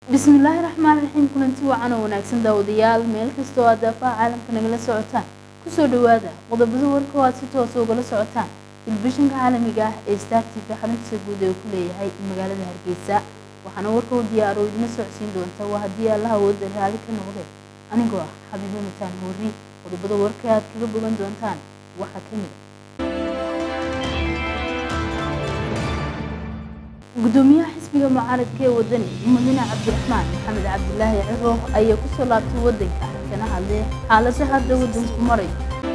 bismillaahi raxmaan raxiim kulanti wacan oo wanaagsan daawadayaal meel kasta oo aad daafaha caalamka nagala socotaan kusoo dhawaada qodobada warka oo aad si toosa ugala socotaan telefishinka caalamiga ah ee star t v xaruntiisa guud ee ku leeyahay magaalada hargeysa waxaana warka u diyaaro idina socodsiin doonta waa haddii allaha awooda raali ka noqdee anigoo ah xabiibo mataan hoori qodobada warka aad kaga bogan doontaan waxaa ka mid gudoomiyaha xisbiga mucaaradka ee wadani mudane cabdiraxmaan maxamed cabdilaahi ciro ayaa kusoo laabtay wadanka kana hadlay xaalada hadda wadanku maray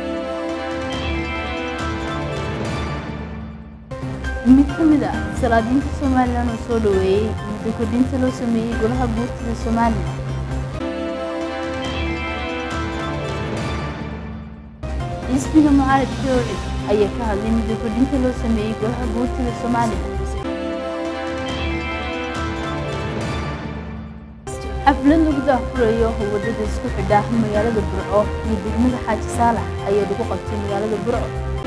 mid ka mid ah salaadiinta somalilan oo soo dhaweeyey muddo kordhinta loo sameeyey golaha guurtida somalilan xisbiga mucaaradka ee ocid ayaa ka hadlay muddo kordhinta loo sameeyey golaha guurtida somalilan xaflad lagu daafurayo wadada isku xidha magaalada burco iyo degmada xaaji saalax ayaa lagu qabtay magaalada burco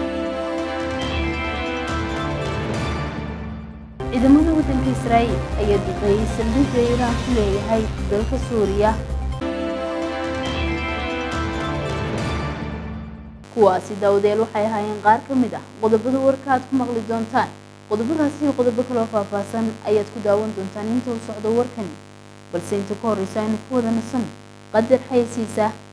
ciidamada waddanka israa'iil ayaa duqeeyey saldhigga iiraan ku leeyahay dalka suuriya kuwaasi daawadeel waxay ahaayeen qaar ka mid ah qodobada warka aad ku maqli doontaan qodobadaasi iyo qodobo kaloo faahfaahsan ayaad ku daawan doontaan inta uu socdo warkani balse inta ka horreysa aynu ku wada nasan qadar xayasiisa